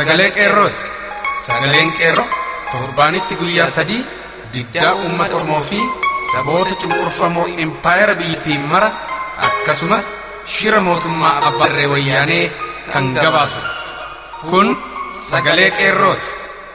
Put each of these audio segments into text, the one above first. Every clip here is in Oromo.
sagalee qeerrooti. Sagaleen qeerroo torbaanitti guyyaa sadii diddaa uummata Oromoo fi saboota cunqurfamoo impaayera biyyattiin mara akkasumas shira mootummaa abbaa irree wayyaanee kan gabaasudha. Kun sagalee qeerrooti.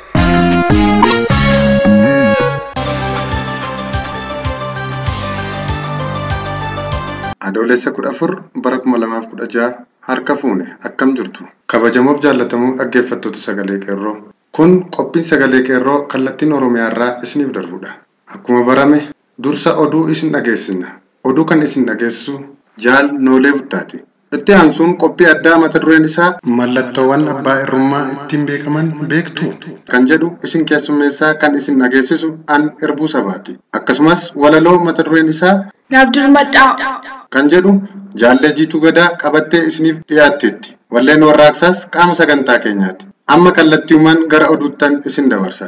Adoolessa kudha afur bara kuma lamaaf kudha jaha harka fuune akkam jirtu kabajamoof jaallatamoo dhaggeeffattoota sagalee qeerroo kun qophiin sagalee qeerroo kallattiin oromiyaa irraa isiniif darbudha akkuma barame dursa oduu isin dhageessina oduu kan isin dhageessisu jaal noolee buttaati itti aansuun qophii addaa mata dureen isaa mallattoowwan abbaa irrummaa ittiin beekaman beektu kan jedhu isin keessummeessaa kan isin dhageessisu an irbuu sabaati akkasumas walaloo mata dureen isaa Naaf dirmadhaa. kan jedhu jaallee jiituu gadaa qabattee isiniif dhiyaatteetti. Walleen warraaqsaas qaama sagantaa keenyaati. Amma kallattiiwwan gara oduuttan isin dabarsa.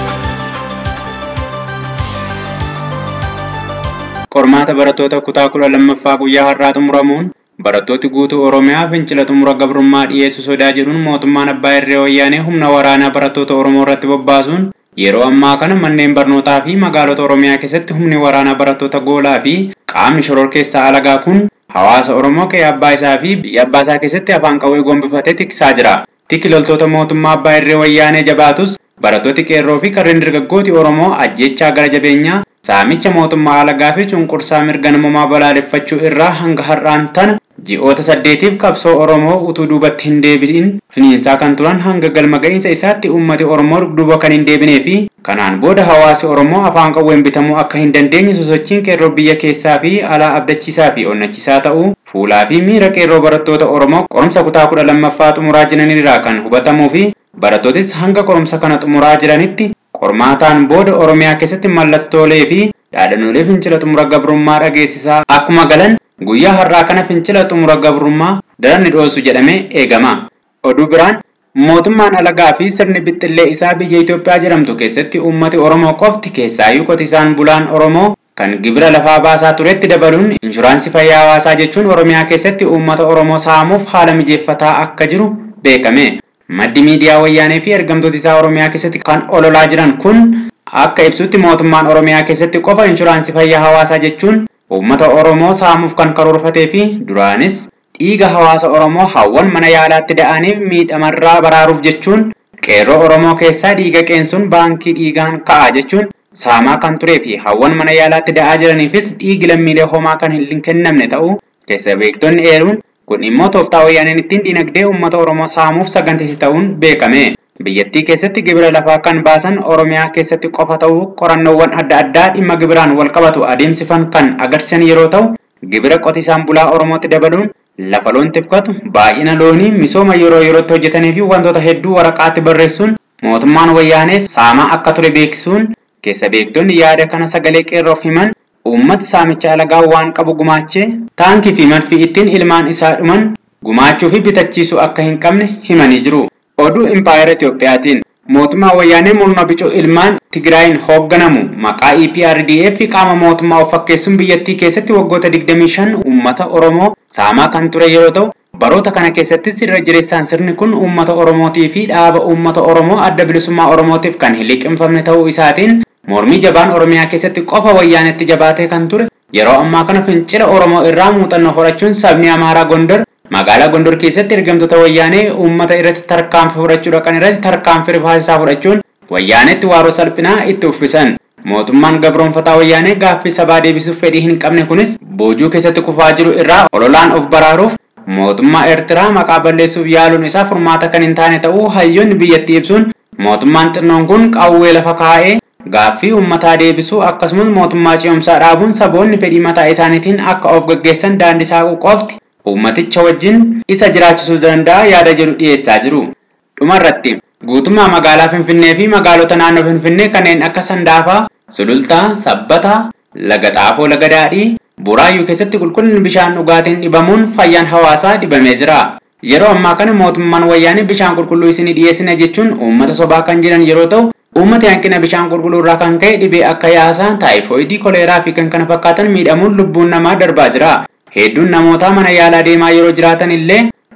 Qormaata barattoota kutaa kudha lammaffaa guyyaa har'aa xumuramuun barattooti guutuu Oromiyaa fincila xumura gabrummaa dhiyeessu sodaa jedhuun mootummaan abbaa irree wayyaanee humna waraanaa barattoota Oromoo irratti bobbaasuun yeroo ammaa kana manneen barnootaa fi magaalota Oromiyaa keessatti humni waraanaa barattoota goolaa fi qaamni shororkeessaa alagaa kun hawaasa Oromoo qe'ee abbaa isaa fi biyya abbaa isaa keessatti afaan qawwee gombifatee tiksaa jira. Tikki loltoota mootummaa abbaa irree wayyaanee jabaatus barattooti qeerroo fi karreen dargaggooti Oromoo ajjechaa gara jabeenyaa saamicha mootummaa alagaa fi cunqursaa mirga namummaa balaaleffachuu irraa hanga har'aan tana ji'oota saddeetiif qabsoo Oromoo utuu duubatti hin deebi'in finiinsaa kan turan hanga galma ga'iinsa isaatti uummati Oromoo duuba kan hin deebinee fi kanaan booda hawaasi Oromoo afaan qawween bitamuu akka hin dandeenye sosochiin qeerroo biyya keessaa fi alaa abdachiisaa fi onnachiisaa ta'uu fuulaa fi miira qeerroo barattoota Oromoo qorumsa kutaa kudha lammaffaa xumuraa jiranirraa kan hubatamuu fi barattootis hanga qorumsa kana xumuraa jiranitti qormaataan booda Oromiyaa keessatti mallattoolee fi dhaadannoolee fincila xumura gabrummaa dhageessisaa akkuma galan guyyaa har'aa kana fincila xumura gabrummaa daran ni dhoosu jedhamee eegama. Oduu biraan mootummaan alagaa fi sirni bixxillee isaa biyya Itoophiyaa jedhamtu keessatti uummati Oromoo qofti keessaayyuu qotisaan bulaan Oromoo kan gibira lafaa baasaa turetti dabaluun inshuraansii fayyaa hawaasaa jechuun Oromiyaa keessatti uummata Oromoo saamuuf haala mijeeffataa akka jiru beekame. Maddi miidiyaa wayyaanee fi ergamtoota isaa Oromiyaa keessatti kan ololaa jiran kun akka ibsutti mootummaan Oromiyaa keessatti qofa inshuraansii fayyaa hawaasaa jechuun uummata Oromoo saamuuf kan karoorfatee fi duraanis dhiiga hawaasa Oromoo hawwan mana yaalaatti da'aniif miidhamarraa baraaruuf jechuun qeerroo Oromoo keessaa dhiiga qeensuun baankii dhiigaan ka'a jechuun saamaa kan turee fi hawwan mana yaalaatti da'aa jiraniifis dhiigi lammiilee homaa kan hin kennamne ta'uu keessa beektonni eeruun kun immoo tooftaa wayyaaneen ittiin dinagdee uummata Oromoo saamuuf saganteessi ta'uun beekame. Biyyattii keessatti gibira lafaa kan baasan Oromiyaa keessatti qofa ta'uu qorannoowwan adda addaa dhimma gibiraan wal qabatu adeemsifan kan agarsiisan yeroo ta'u gibira qotisaan bulaa Oromootti dabaluun lafa loon tifkatu baay'ina loonii misooma yeroo yerootti hojjetanii fi wantoota hedduu waraqaatti barreessuun mootummaan wayyaanee saamaa akka ture beeksisuun keessa beektonni yaada kana sagalee qeerroof himan uummati saamicha alagaa waan qabu gumaachee taankii fi marfii ittiin ilmaan isaa dhuman gumaachuu fi bitachiisuu akka hin qabne himanii jiru. Oduu Impaayera Itiyoophiyaatiin mootummaa wayyaanee murna bicuu ilmaan Tigraayin hoogganamu maqaa EPRDF qaama mootummaa of fakkeessuun biyyattii keessatti waggoota 25 uummata Oromoo saamaa kan ture yeroo ta'u baroota kana keessattis irra jireessaan sirni kun uummata Oromootii fi dhaaba uummata Oromoo adda bilisummaa Oromootiif kan hin liqimfamne ta'uu isaatiin mormii jabaan Oromiyaa keessatti qofa wayyaanetti jabaatee kan ture yeroo ammaa kana fincila Oromoo irraa muuxannoo horachuun sabni Amaaraa Gondor magaalaa Gondor keessatti ergamtoota wayyaanee uummata irratti tarkaanfii fudhachuu dhaqan irratti tarkaanfii rifaasisaa fudhachuun wayyaanetti waaroo salphinaa itti uffisan. Mootummaan gabroonfataa wayyaanee gaaffii sabaa deebisuuf fedhii hin qabne kunis boojuu keessatti kufaa jiru irraa ololaan of baraaruuf mootummaa Eertiraa maqaa balleessuuf yaaluun isaa furmaata kan hin taane ta'uu hayyoonni biyyattii ibsuun mootummaan xinnoon kun qawwee lafa kaa'ee gaaffii uummataa deebisuu akkasumas mootummaa ce'umsaa dhaabuun saboonni fedhii mataa isaaniitiin akka of gaggeessan daandii saaquu qofti uummaticha wajjin isa jiraachisuu danda'a yaada jedhu dhiyeessaa jiru. Dhumarratti guutummaa magaalaa Finfinnee fi magaalota naannoo Finfinnee kanneen akka Sandaafaa, Sulultaa, Sabbataa, Laga Xaafoo, Laga Daadhii, Buraayyuu keessatti qulqullinni bishaan dhugaatiin dhibamuun fayyaan hawaasaa dhibamee jira. Yeroo ammaa kana mootummaan wayyaanee bishaan qulqulluu isinii dhiyeessina jechuun uummata sobaa kan jiran yeroo ta'u uummati hanqina bishaan qulqulluu irraa kan ka'e dhibee akka yaasaa, taayifoidii, koleeraa fi kan kana fakkaatan miidhamuun lubbuun namaa darbaa jira. Hedduun namootaa mana yaalaa deemaa yeroo jiraatan illee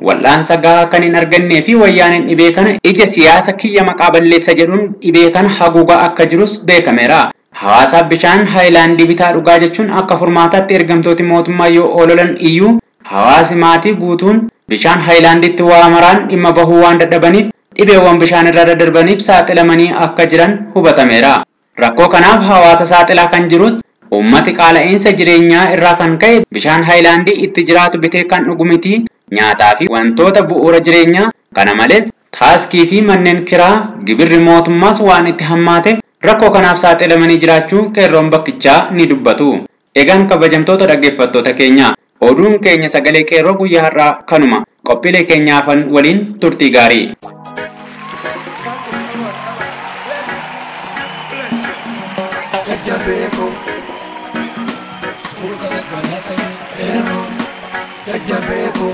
wal'aansa gahaa kan hin argannee fi wayyaaneen dhibee kana ija siyaasa kiyya maqaa balleessa jedhuun dhibee kana haguugaa akka jirus beekameera. Hawaasaaf bishaan haayilaandii bitaa dhugaa jechuun akka furmaataatti ergamtooti mootummaa yoo oololan iyyuu hawaasi maatii guutuun bishaan haayilaandiitti waa maraan dhimma bahuu waan dadhabaniif dhibeewwan bishaan irra daddarbaniif saaxilamanii akka jiran hubatameera. Rakkoo kanaaf hawaasa saaxilaa kan jirus uummati qaala'insa jireenyaa irraa kan ka'e bishaan haayilaandii itti jiraatu bitee kan dhugu miti nyaataa fi wantoota bu'uura jireenyaa kana malees taaskii fi manneen kiraa gibirri mootummaas waan itti hammaateef rakkoo kanaaf saaxilamanii jiraachuu qeerroon bakkichaa ni dubbatu. Egaan kabajamtoota dhaggeeffattoota keenya oduun keenya sagalee qeerroo guyyaa har'aa kanuma qophiilee keenyaafan waliin turtii gaarii. jajjabeeko jajjabeeko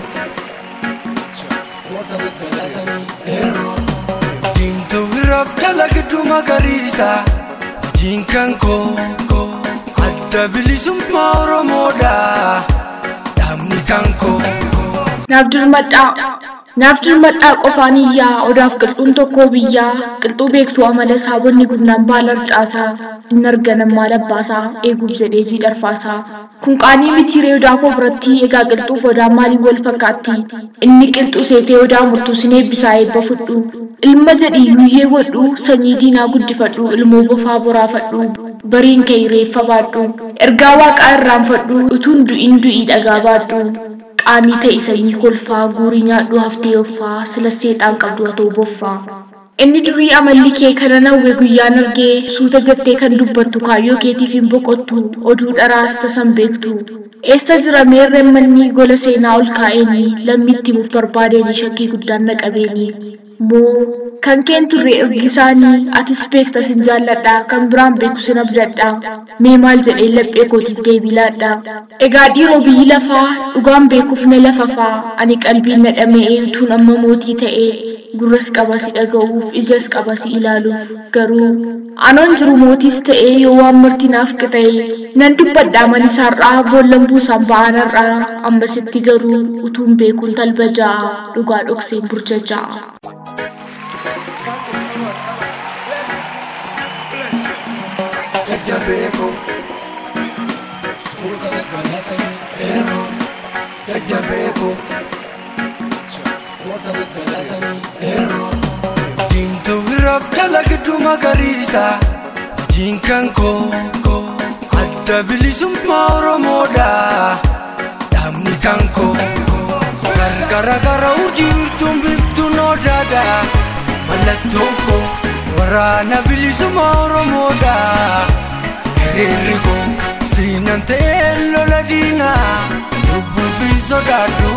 diimtuu biraaf jala gidduu magariisa diinkan koo adda bilisummaa oromoodha dhaabni kan koo. Naaf dirmadhaa. Naaf dirmadhaa qofaan iyyaa odaaf qilxuun tokkoo biyyaa qilxuu beektuu amala saabonni gumnaan baala harcaasaa inni arganan maal abbaasaa eeguuf jedhee jiidharfaasaa. Kun qaanii mitiiree odaa koo biratti egaa qilxuuf odaa maaliin wal fakkaatti inni qilxuu seetee odaa murtuu sin eebbisaa eebba fudhu. Ilma jedhii guyyee godhu sanyii diinaa guddifadhu ilmoo bofaa boraafadhu bariin kee reeffa baadhu ergaa waaqaa irraanfadhu utuun du'iin du'ii dhagaa baadhu. qaanii ta'e sanyii kolfaa guurii nyaadhu haftee offaa sila seexaan qabdu hatoo boffaa. Inni durii amalli kee kana nawwe guyyaan argee suuta jettee kan dubbattu kaayyoo keetiif hin boqottu oduu dharaas tasan beektu. Eessa jira meerreen manni gola seenaa ol kaa'eenii lammiitti muuf barbaadeenii shakkii guddaan na qabeenii. Moo kan keen turre ergisaanii atis beekta sin jaalladha kan biraan beeku sin abdadha mee maal jedhee laphee kootiif deebii laadha. Egaa dhiiroo biyyi lafaa dhugaan beekuuf na lafafaa ani qalbiin na dhama'ee utuun amma mootii ta'ee gurras qaba si dhaga'uuf ijas qaba si ilaaluuf garuu anoon jiru mootiis ta'ee yoo waan murtinaaf qixa'e nan dubbadhaa manisaarraa boollan buusaan ba'anarraa ammasitti garuu utuun beekuun talba ja'a dhugaa dhokseen burja ja'a. jajjabeeko jajjabeeko diimtuu biraaf jala gidduu magariisa diinkan koo adda bilisummaa oromoodha dhaabni kan koo gargara gara urjii virtuun biftuun odaadha mallattoon koo waraana bilisummaa oromoodha hiriirri koo siinan ta'ee lola diinaa lubbuu fi sodaadhu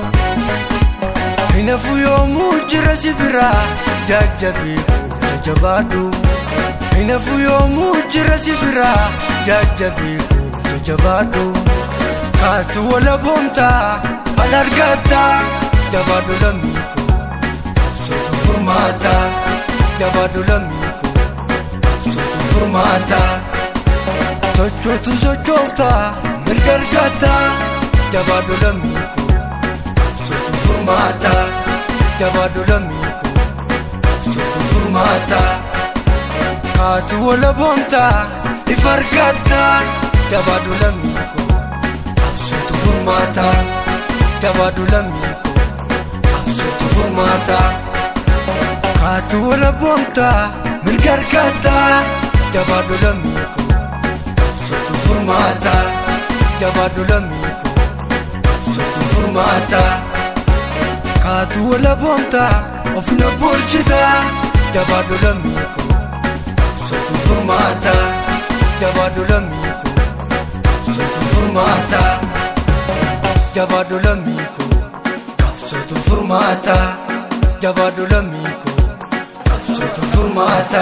hinafu yoomuu jira si bira jajjabee jajabaadhu hinafu yoomuu jira si bira jajjabee jajabaadhu kaatu wala boomtaa al argataa jabaadhu lammiiko qabsootu furmaataa. jabaadhu lammiiko qabsootu furmaata sochootu sochoofta mirga argata jabaadhu lammiiko qabsootu furmaata jabaadhu lammiiko qabsootu furmaata kaatu wala boomta ifa argata jabaadhu lammiiko qabsootu furmaata jabaadhu lammiiko qabsootu furmaata. kaatu wala boomta mirga argata jabaadhu lammiiko qabsootu furmaata jabaadhu lammiiko qabsootu furmaata kaatu wala boomta ofina boolchita jabaadhu lammiiko qabsootu furmaata jabaadhu lammiiko qabsootu furmaata jabaadhu lammiiko qabsootu furmaata jabaadhu lammiiko. Sotu furmaata.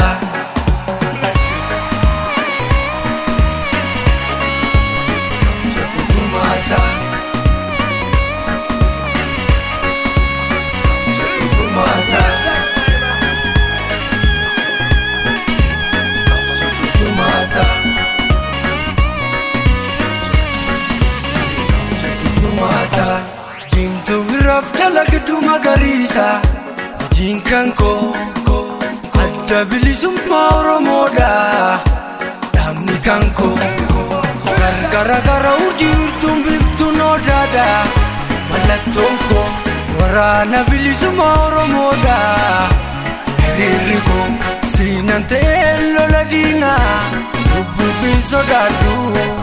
Sotu furmaata. Sotu furmaata. Sotu furmaata. Sotu furmaata. Diimtuu biraaf jala gidduu baasa hojiin kan koo adda bilisummaa oromoodha dhaabni kan koo gargara gara urjii urtuun biftuun odaadha mallattoon koo waraana bilisummaa oromoodha hiriirri koo siinan ta'ee lola diinaa lubbuu fi sodaadhu.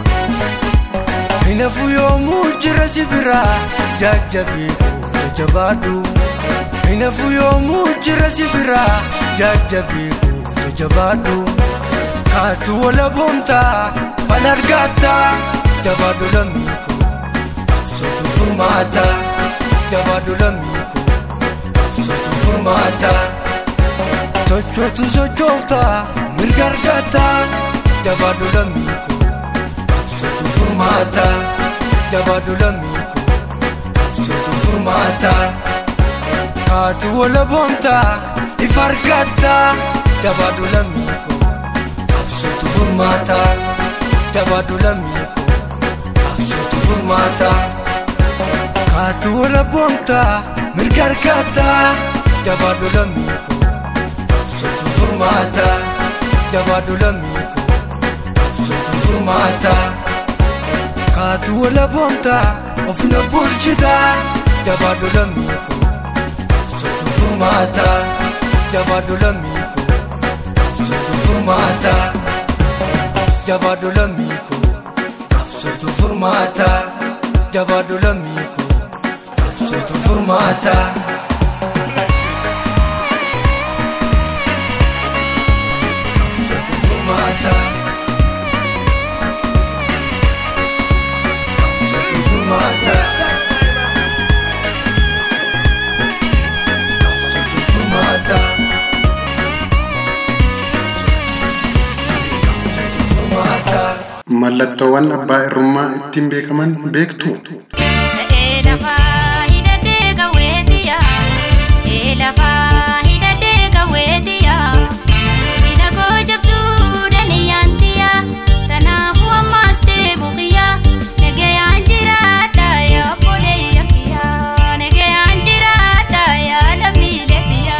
Hinafu yoomuu jira si biraa jajjabee jabaadhu. Hinafu yoomuu jira si biraa jajjabee jabaadhu. Kaatu wala boontaa fal argaattaa jabaadhu lammiiku qabsootu furmaata jabaadhu lammiiku qabsootu furmaata. Sochootu sochooftaa mirga argaattaa jabaadhu lammiiku. Qabsootu furmaata jabaadhu lammiiku qabsootu furmaata kaatu wala boontaa ifa argatta jabaadhu lammiiku qabsootu furmaata jabaadhu lammiiku qabsootu furmaata kaatu wala boontaa mirga argatta jabaadhu lammiiku qabsootu furmaata jabaadhu lammiiku. Qabsootu furmaata kaatu wala boonta ofina bulchita jabaadhu lammiiku qabsootu furmaata jabaadhu lammiiku qabsootu furmaata jabaadhu lammiiku qabsootu furmaata jabaadhu lammiiku qabsootu furmaata. Qabsootu furmaata. Qabsootu furmaata. Qabsootu furmaata. Qabsootu furmaata. Mallattoowwan abbaa irrummaa ittiin beekaman beektu. Ta'ee lafaa hidhatee gawweetiya. Ta'ee lafaa hidhatee gawweetiya. Hidha koo jabsuu daniyyaantiya. Kanaafuu ammaas ta'e buqiyya. Nagayaan jiraadha yaa boleeyya kiyya. Nagayaan jiraadha yaa lammiilee kiyya.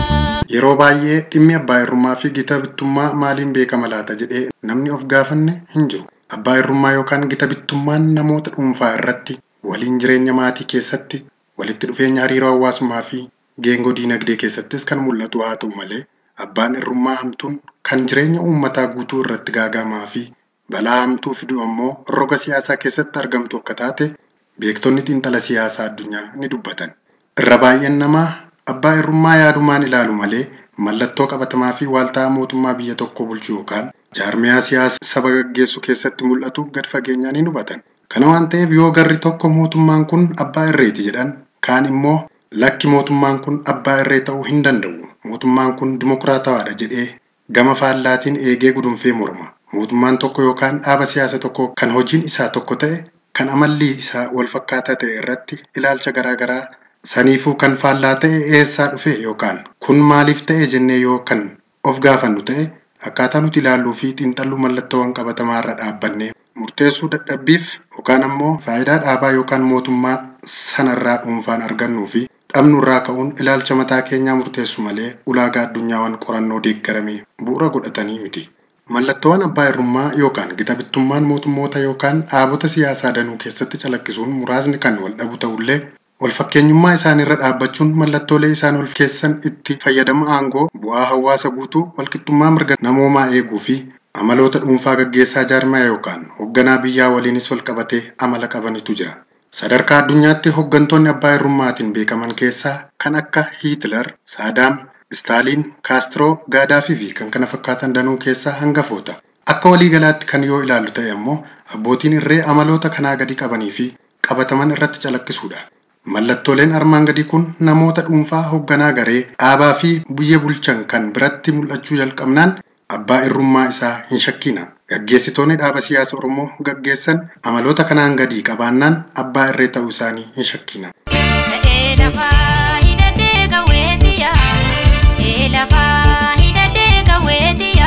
Yeroo baay'ee dhimmi abbaa irrummaa fi gita bittummaa maaliin beekama laata jedhee namni of gaafanne hin jiru. Abbaa irrummaa yookaan gita bittummaan namoota dhuunfaa irratti waliin jireenya maatii keessatti walitti dhufeenya hariiroo hawaasummaa fi geengoo diinagdee keessattis kan mul'atu haa ta'u malee abbaan irrummaa hamtuun kan jireenya uummataa guutuu irratti gaagamaa fi balaa hamtuu fidu ammoo roga siyaasaa keessatti argamtu akka taate beektonni xiinxala siyaasaa addunyaa ni dubbatan. Irra baay'een namaa abbaa irrummaa yaadumaan ilaalu malee mallattoo qabatamaa fi waaltaa mootummaa biyya tokko bulchu yookaan jaarmiyaa siyaasa saba gaggeessu keessatti mul'atu gad fageenyaan hin hubatan. Kana waan ta'eef yoo garri tokko mootummaan kun abbaa irreeti jedhan kaan immoo lakki mootummaan kun abbaa irree ta'uu hin danda'u. Mootummaan kun dimokiraatawaadha jedhee gama faallaatiin eegee gudunfee morma. Mootummaan tokko yookaan dhaaba siyaasa tokko kan hojiin isaa tokko ta'e kan amalli isaa wal fakkaataa ta'e irratti ilaalcha garaagaraa saniifuu kan faallaa ta'e eessaa dhufe yookaan kun maaliif ta'e jennee yoo kan of gaafannu ta'e akkaataa nuti ilaalluu fi xiinxalluu mallattoowwan qabatamaa irra dhaabbannee murteessuu dadhabbiif yookaan ammoo faayidaa dhaabaa yookaan mootummaa sanarraa dhuunfaan argannuu fi dhabnu irraa ka'uun ilaalcha mataa keenyaa murteessu malee ulaagaa addunyaawwan qorannoo deeggaramee bu'uura godhatanii miti. Mallattoowwan abbaa irrummaa yookaan gita bittummaan mootummoota yookaan dhaabota siyaasaa danuu keessatti calaqqisuun muraasni kan wal dhabu ta'ullee wal fakkeenyummaa isaaniirra dhaabbachuun mallattoolee isaan ol keessan itti fayyadama aangoo bu'aa hawaasa guutuu walqixxummaa mirga namoomaa eeguu fi amaloota dhuunfaa gaggeessaa jaarmaa yookaan hoogganaa biyyaa waliinis wal qabatee amala qabanitu jira. Sadarkaa addunyaatti hooggantoonni abbaa irrummaatiin beekaman keessaa kan akka Hiitler, Saadaam, Staaliin, Kaastiroo, Gaadaafii fi kan kana fakkaatan danuu keessaa hangafoota. Akka waliigalaatti kan yoo ilaallu ta'e ammoo abbootiin irree amaloota kanaa gadi qabanii fi qabataman irratti calaqqisuudha. Mallattooleen armaan gadii kun namoota dhuunfaa hoogganaa garee dhaabaa fi biyya bulchan kan biratti mul'achuu jalqabnaan abbaa irrummaa isaa hin shakkina. Gaggeessitoonni dhaaba siyaasa Oromoo gaggeessan amaloota kanaan gadii qabaannaan abbaa irree ta'uu isaanii hin shakkina. Ta'ee lafaa hidhatee gawweetiya. Ta'ee lafaa hidhatee gawweetiya.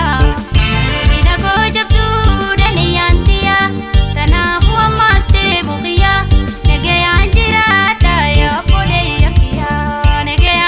Hidha koo jabsuu daniyyaantiya. Kanaafuu ammaas ta'e buqiyya. Nagayaan jiraadha yaa boleeyya kiyya. Nagayaan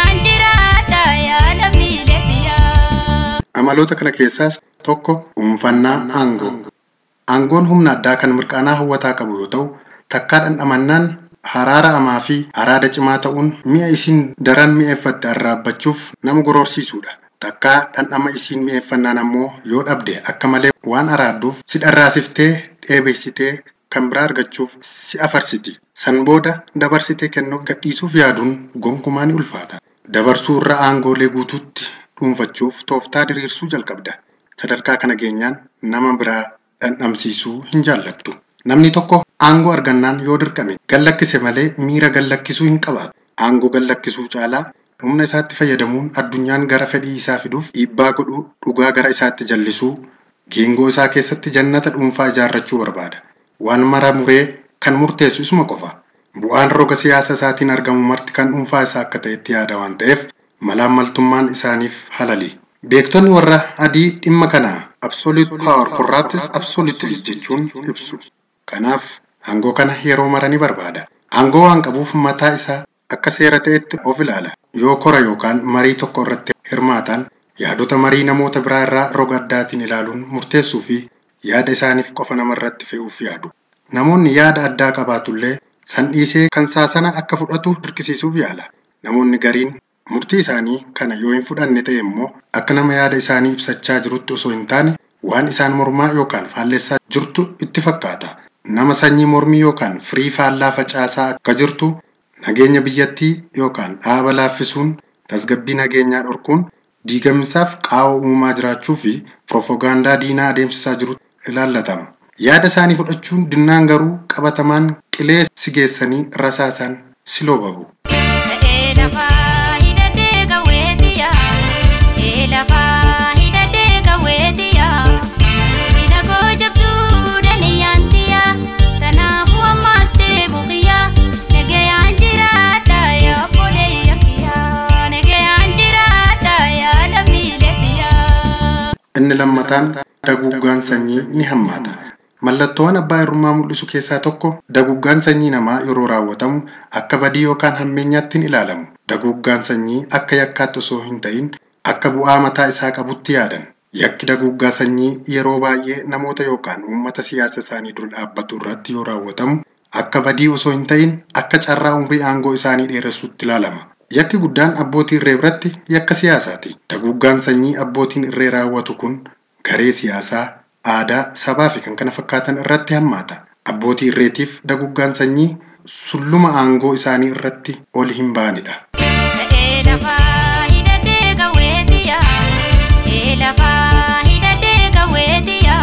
Amaloota kana keessaas tokko dhuunfannaa aangoo. Aangoon humna addaa kan mirqaanaa hawwataa qabu yoo ta'u, takkaa dhandhamannaan haraara'amaa fi araada cimaa ta'uun mi'a isiin daran mi'eeffatte arraabbachuuf nama gororsiisudha. Takkaa dhandhama isiin mi'eeffannaan ammoo yoo dhabde akka malee waan araadduuf si dharraasiftee dheebessitee kan biraa argachuuf si afarsiti. San booda dabarsitee kennuuf gadhiisuuf yaaduun gonkumaa ni ulfaata. Dabarsuu irra aangoolee guutuutti dhuunfachuuf tooftaa diriirsuu jalqabda. Sadarkaa kana geenyaan nama biraa dhandhamsiisuu hin jaallattu. Namni tokko aangoo argannaan yoo dirqame gallakkise malee miira gallakkisuu hin qabaatu. Aangoo gallakkisuu caalaa humna isaatti fayyadamuun addunyaan gara fedhii isaa fiduuf dhiibbaa godhuu dhugaa gara isaatti jallisuu geengoo isaa keessatti jannata dhuunfaa ijaarrachuu barbaada. Waan mara muree kan murteessu isuma qofa. Bu'aan roga siyaasa isaatiin argamu marti kan dhuunfaa isaa akka ta'etti yaada waan ta'eef malaammaltummaan isaaniif halali. Beektonni warra adii dhimma kana absolute power corrupts absolutely jechuun ibsu. Kanaaf aangoo kana yeroo mara ni barbaada. Aangoo waan qabuuf mataa isaa akka seera ta'etti of ilaala. Yoo kora yookaan marii tokko irratti hirmaatan yaadota marii namoota biraa irraa roga addaatiin ilaaluun murteessuu fi yaada isaaniif qofa namarratti fe'uuf yaadu. Namoonni yaada addaa qabaatullee san dhiisee kan saasana akka fudhatu dirqisiisuuf yaala. Namoonni gariin murtii isaanii kana yoo hin fudhanne ta'e immoo akka nama yaada isaanii ibsachaa jirutti osoo hin taane waan isaan mormaa yookaan faallessaa jirtu itti fakkaata. Nama sanyii mormii yookaan firii faallaa facaasaa akka jirtu nageenya biyyattii yookaan dhaaba laaffisuun tasgabbii nageenyaa dhorkuun diigamisaaf qaawwa uumamaa jiraachuu fi piroofoogaandaa diinaa adeemsisaa jiru ilaallatama. Yaada isaanii fudhachuun dinnaan garuu qabatamaan qilee si geessanii rasaasaan si loobabu. Ta'ee lafaa hidhatee gawweetiya. Ta'ee lafaa hidhatee gawweetiya. Hidha koo jabsuu daniyyaantiya. Kanaafuu ammaas ta'e buqiyya. Nagayaan jiraadha yaa obboleeyya kiyya. Nagayaan jiraadha yaa lammiilee kiyya. Inni lammataan daguuggaan sanyii ni hammaata. Mallattoowwan abbaa irrummaa mul'isu keessaa tokko daguuggaan sanyii namaa yeroo raawwatamu akka badii yookaan hammeenyaatti hin ilaalamu. Daguuggaan sanyii akka yakkaatti osoo hin ta'in akka bu'aa mataa isaa qabutti yaadan. Yakki daguuggaa sanyii yeroo baay'ee namoota yookaan uummata siyaasa isaanii dura dhaabbatu irratti yoo raawwatamu akka badii osoo hin ta'in akka carraa umrii aangoo isaanii dheeressuutti ilaalama. Yakki guddaan abbootii irree biratti yakka siyaasaati. Daguuggaan sanyii abbootiin irree raawwatu kun garee siyaasaa, aadaa, sabaa fi kan kana fakkaatan irratti hammaata. Abbootii irreetiif daguuggaan sanyii sulluma aangoo isaanii irratti ol hin baanidha. Ta'ee lafaa hidhatee gawweetiya. Ta'ee lafaa hidhatee gawweetiya.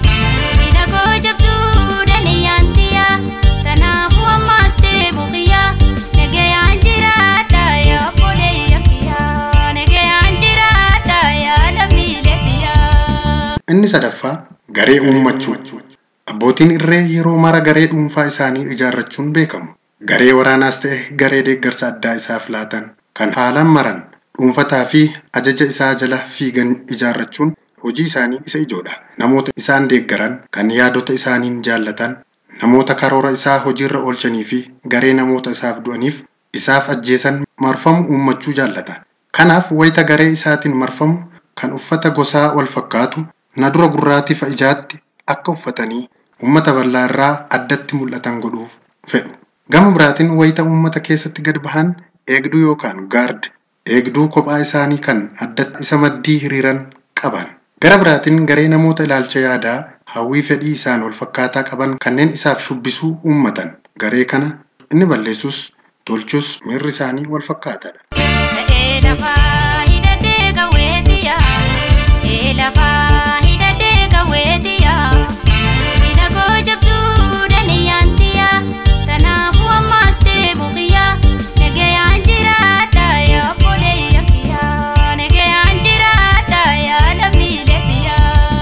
Hidha koo jabsuu daniyyaantiya. Kanaafuu ammaas ta'e buqiyya. Nagayaan jiraadha yaa obboleeyya kiyya. Nagayaan jiraadha yaa lammiilee kiyya. Inni sadaffaa garee uummachuu. Abbootiin irree yeroo mara garee dhuunfaa isaanii ijaarrachuun beekamu. Garee waraanaas ta'e garee deeggarsa addaa isaaf laatan kan haalaan maran dhuunfataa fi ajaja isaa jala fiigan ijaarrachuun hojii isaanii isa ijoodha. Namoota isaan deeggaran kan yaadota isaaniin jaallatan namoota karoora isaa hojiirra oolchanii fi garee namoota isaaf du'aniif isaaf ajjeesan marfamu uummachuu jaallata. Kanaaf wayita garee isaatiin marfamu kan uffata gosaa wal fakkaatu na dura gurraatiif ijaatti akka uffatanii uummata bal'aa irraa addatti mul'atan godhuuf fedhu. Gama biraatiin wayita uummata keessatti gad bahan eegduu yookaan gaard eegduu kophaa isaanii kan addatti isa maddii hiriiran qaban. Gara biraatiin garee namoota ilaalcha yaadaa hawwii fedhii isaan wal fakkaataa qaban kanneen isaaf shubbisuu uummatan. Garee kana inni balleessus tolchus miirri isaanii wal fakkaataadha. Ta'ee lafaa hidhatee gawweetiya. Ta'ee lafaa hidhatee gawweetiya. Hidha koo jabsuu daniyyaantiya. Kanaafuu ammaas ta'e buqiyya. Nagayaan jiraadha yaa obboleeyya kiyya. Nagayaan jiraadha yaa lammiilee kiyya.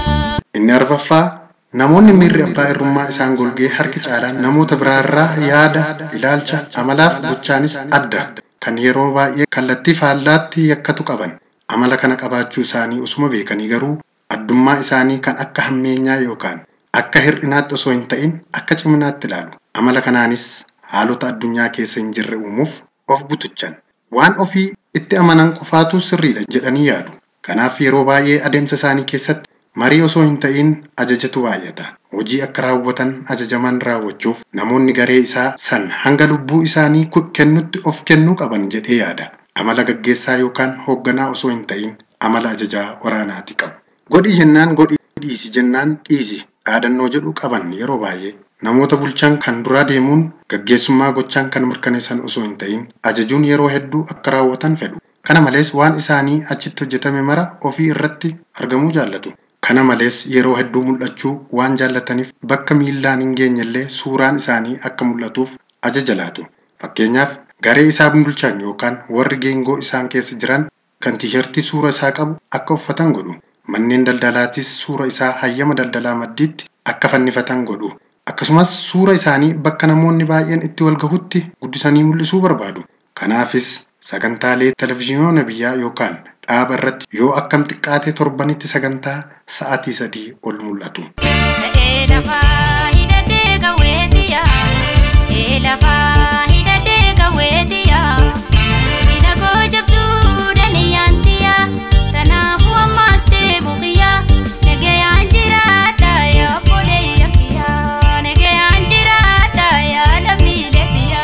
Inni arfaffaa namoonni miirri abbaa irrummaa isaan golgee harki caalaan namoota biraarraa yaada, ilaalcha, amalaaf gochaanis adda. Kan yeroo baay'ee kallattii faallaatti yakkatu qaban. Amala kana qabaachuu isaanii osuma beekanii garuu addummaa isaanii kan akka hammeenyaa yookaan akka hir'inaatti osoo hin ta'in akka ciminaatti ilaalu. Amala kanaanis haalota addunyaa keessa hin jirre uumuuf of butuchan. Waan ofii itti amanan qofaatu sirriidha jedhanii yaadu. Kanaaf yeroo baay'ee adeemsa isaanii keessatti marii osoo hin ta'in ajajatu baay'ata. Hojii akka raawwatan ajajaman raawwachuuf namoonni garee isaa san hanga lubbuu isaanii ku- kennutti of kennuu qaban jedhee yaada. Amala gaggeessaa yookaan hoogganaa osoo hin ta'in amala ajajaa waraanaati qabu. Godhi jennaan godhi dhiisi jennaan dhiisi dhaadannoo jedhu qaban yeroo baay'ee namoota bulchan kan duraa deemuun gaggeessummaa gochaan kan mirkaneessan osoo hin ta'in ajajuun yeroo hedduu akka raawwatan fedhu. Kana malees waan isaanii achitti hojjetame mara ofii irratti argamuu jaallatu. Kana malees yeroo hedduu mul'achuu waan jaallataniif bakka miillaan hin geenyellee suuraan isaanii akka mul'atuuf ajaja laatu. Fakkeenyaaf garee isaan bulchan yookaan warri geengoo isaan keessa jiran kan tiishartii suura isaa qabu akka uffatan godhu. Manneen daldalaatis suura isaa hayyama daldalaa maddiitti akka fannifatan godhu. Akkasumas suura isaanii bakka namoonni baay'een itti wal gahutti guddisanii mul'isuu barbaadu. Kanaafis sagantaalee televizyiinoota biyyaa yookaan dhaaba irratti yoo akkam xiqqaate torbanitti sagantaa sa'aatii sadii ol mul'atu. Ta'ee lafaa hidhatee gawweetiya. Ta'ee lafaa hidhatee gawweetiya. Diina koo jabsuu daniyyaantiya. Kanaafuu ammaas ta'e buqiyya. Nagayaan jiraadha yaa obboleeyya kiyya. Nagayaan jiraadha yaa lammiilee kiyya.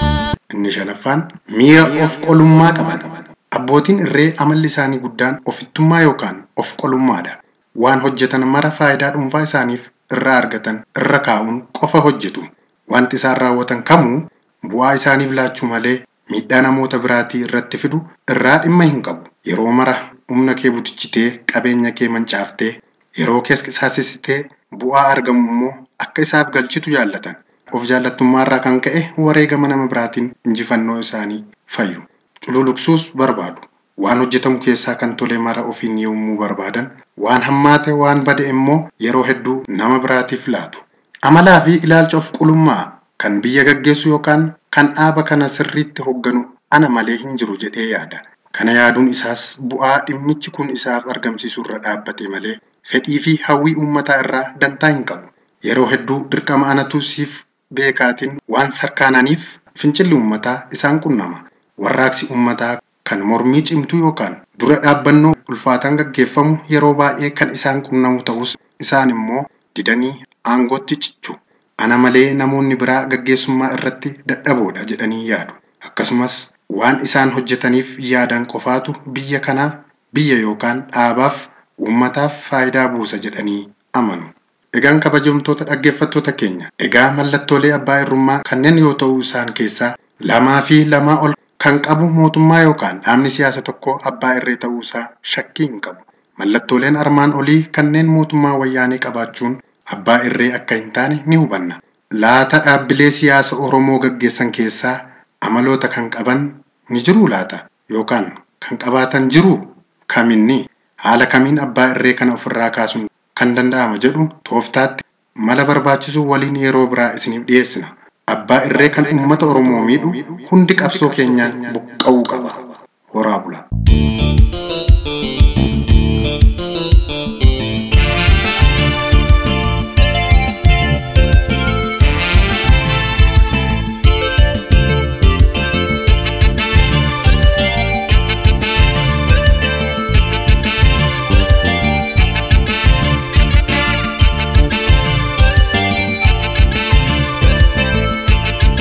Inni shanaffaan miira of qolummaa qaban. Abbootiin irree amalli isaanii guddaan ofittummaa yookaan of qolummaadha. Waan hojjetan mara faayidaa dhuunfaa isaaniif irraa argatan irra kaa'uun qofa hojjetu. Wanti isaan raawwatan kamuu bu'aa isaaniif laachuu malee miidhaa namoota biraatii irratti fidu irraa dhimma hin qabu. Yeroo mara humna kee butichitee qabeenya kee mancaaftee yeroo kees qisaasessitee bu'aa argamu immoo akka isaaf galchitu jaallatan. Of jaallattummaarraa kan ka'e wareegama nama biraatiin injifannoo isaanii fayyu. Cululuqsuus barbaadu. Waan hojjetamu keessaa kan tole mara ofiin yommuu barbaadan, waan hammaate waan bade immoo yeroo hedduu nama biraatiif laatu. Amalaa fi ilaalcha of qulummaa kan biyya gaggeessu yookaan kan dhaaba kana sirriitti hoogganu ana malee hin jiru jedhee yaada. Kana yaaduun isaas bu'aa dhimmichi kun isaaf argamsiisu irra dhaabbate malee fedhii fi hawwii uummataa irraa dantaa hin qabu. Yeroo hedduu dirqama anatu siif beekaatiin waan sarkaananiif fincilli uummataa isaan qunnama. Warraaqsi uummataa kan mormii cimtuu yookaan dura dhaabbannoo ulfaataan gaggeeffamu yeroo baay'ee kan isaan qunnamu ta'us isaan immoo didanii aangootti cichu. Ana malee namoonni biraa gaggeessummaa irratti dadhaboodha jedhanii yaadu. Akkasumas waan isaan hojjetaniif yaadan qofaatu biyya kanaaf biyya yookaan dhaabaaf uummataaf faayidaa buusa jedhanii amanu. Egaan kabajamtoota dhaggeeffattoota keenya. Egaa mallattoolee abbaa irrummaa kanneen yoo ta'u isaan keessaa lamaa fi lamaa ol kan qabu mootummaa yookaan dhaabni siyaasa tokko abbaa irree ta'uu isaa shakkii hin qabu. Mallattooleen armaan olii kanneen mootummaa wayyaanee qabaachuun abbaa irree akka hin taane ni hubanna. Laata dhaabbilee siyaasa Oromoo gaggeessan keessaa amaloota kan qaban ni jiruu laata? Yookaan kan qabaatan jiruu? Kaminni haala kamiin abbaa irree kana ofirraa kaasuun kan danda'ama jedhu tooftaatti mala barbaachisu waliin yeroo biraa isiniif dhiyeessina. Abbaa irree kan uummata Oromoo miidhu hundi qabsoo keenyaan buqqa'uu qaba. Horaa bula.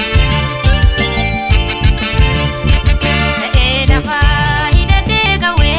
Ta'ee lafaa hidhatee gawwee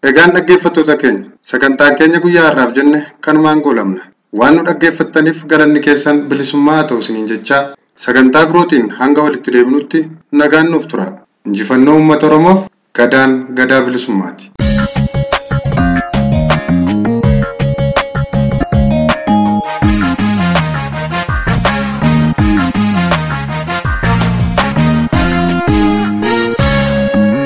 Egaan dhaggeeffattoota keenya sagantaan keenya guyyaa har'aaf jenne kanumaan goolabna. Waan nu dhaggeeffattaniif galanni keessan bilisummaa haa ta'u isiniin jechaa sagantaa birootiin hanga walitti deebinutti nagaan nuuf tura. Injifannoo uummata Oromoof gadaan gadaa bilisummaati.